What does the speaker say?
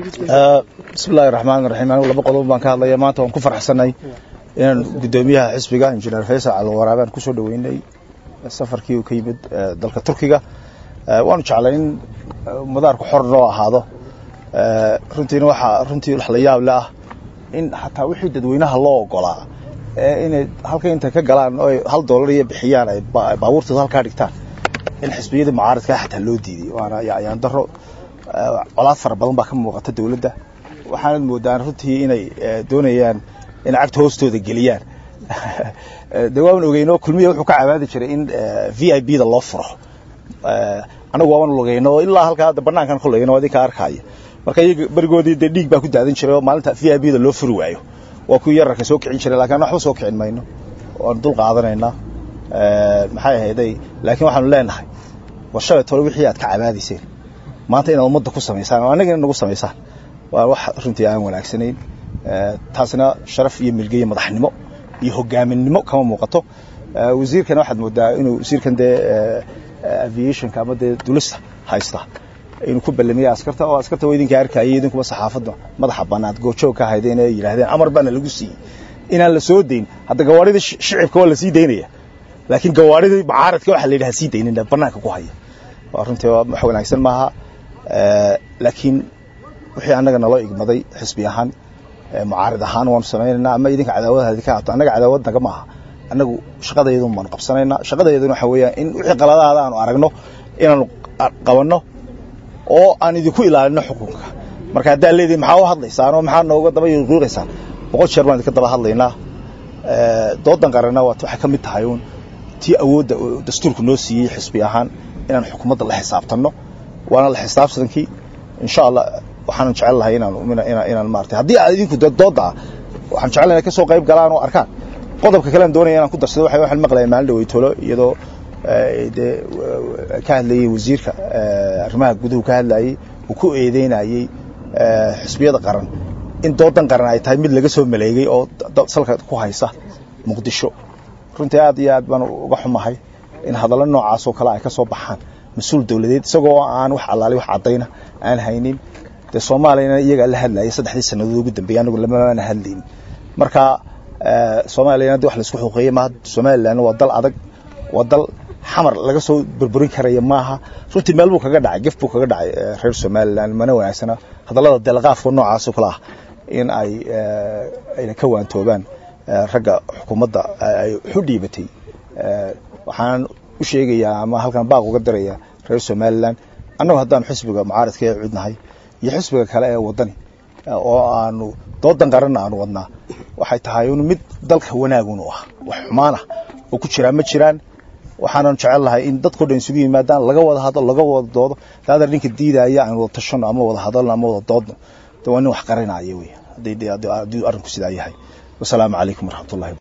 bismillahi raxmaan raxiim anigu laba qodob baan ka hadlaya maanta waan ku farxsanay inaan guddoomiyaha xisbiga injineer faysal calwaraabe aan kusoo dhaweynay safarkii uu ka yimid dalka turkiga waanu jeclay in madaarku xor noo ahaado runtiina waxaa runtii wax la yaab le ah in xataa wixii dadweynaha loo ogolaa inay halka intay ka galaan oo hal doolar iyo bixiyaan ay baabuurtooda halkaa dhigtaan in xisbiyadii mucaaradkaa xataa loo diiday waana ayaan daro colaad fara badan baa ka muuqata dowladda waxaanad moodaan runtii inay doonayaan in cagta hoostooda geliyaan de waaban ogeyno kulmiya wuxuu ka cabaadi jiray in v i b da loo furo anagu waaban logeyno oo ilaa halkaa hadda banaankan koleyno adinka arkaya marka iyaga berigoodii dee dhiig baa ku daadan jiray oo maalinta v i b da loo furi waayo waa kuwii yararka soo kicin jiray lakin waxba soo kicin mayno waanu dul qaadanaynaa maxay ahayday laakiin waxaanu leenahay war shalay tole wixii aad ka cabaadayseen maanta inaad ummadda ku samaysaan oo annaga inaad nagu samaysaan waa wax runtii aan wanaagsanayn taasna sharaf iyo milge iyo madaxnimo iyo hogaaminimo kama muuqato wasiirkana waxaad moodaa inuu wasiirkan dee aviationka ama dee dulista haysta inuu ku ballamiyey askarta oo askarta waa idinka arkayay idinkuba saxaafadda madaxa bannaad goojoog ka haydeen ee yidhaahdeen amar baana lagu siiyey inaan la soo dayn hadda gawaarida shicibka waa la sii daynaya laakiin gawaaridii mucaaradka waxa la yidhaha sii daynin bannaanka ku haya waa runtii wax wanaagsan maaha laakiin wixii annaga naloo igmaday xisbi ahaan mucaarid ahaan waanu samaynaynaa ama idinka cadaawadaadi ka haato annaga cadaawad naga maaha annagu shaqadayadun baanu qabsanaynaa shaqadayaduna waxa weeyaan in wixii qaladaada aanu aragno inaanu qabanno oo aan idinku ilaalino xukunka marka haddaa leedihin maxaa u hadlaysaan oo maxaa nooga daba yuqiiqaysaan boqol jeer baan idinka daba hadlaynaa doodan qaranna waxay ka mid tahay uun tii awoodda dastuurku noo siiyey xisbi ahaan inaan xukuumadda la xisaabtanno waana la xisaabtankii insha allah waxaanu jecel lahay inaan inaan maarata haddii aad idinku dooda ah waxaan jecel lahay ka soo qayb galaan oo arkaan qodobka kale aan doonaya inaan ku darsado waxa waxaan maqlaya maalin dhaweytolo iyadoo dee ka hadlayey wasiirka arrimaha guduhu ka hadlayey uu ku eedeynayey xisbiyada qaran in doodan qaran ay tahay mid laga soo maleegay oo salka ku haysa muqdisho runtii aad iyo aad baan uga xumahay in hadallo noocaas oo kale ay ka soo baxaan mas-uul dowladeed isagoo aan wax allaali wax caddayna aan haynin dee soomaaliyana iyagaa la hadlayay saddexdii sannadood ugu dambeeyay anagu lamana hadlaynin marka soomaaliyana de wax laisku xuuqeeyey maaha somalilan waa dal adag waa dal xamar laga soo burburin karaya maaha runtii meel buu kaga dhacay gef buu kaga dhacay reer somalilan mana wanaagsana hadallada deelqaafka noocaas oo kale ah in ay ayna ka waantoobaan ragga xukuumadda ay xu dhiibatay waxaan u sheegayaa ama halkan baaq uga diraya reer somalilan annagu haddaanu xisbiga mucaaradka ee cudnahay iyo xisbiga kale ee wadani oo aanu doodan qaranna aanu wadnaa waxay tahay un mid dalka wanaagun u ah wax xumaan ah oo ku jiraa ma jiraan waxaanan jecel lahay in dadkao dhan isugu yimaadaan laga wada hadlo laga wada doodo daadar ninka diidaya aan wada tashano ama wada hadalno ama wada doodno de waa nin wax qarinaya wey haddii arrinku sidaa yahay wasalaamu calaykum waraxmatullahi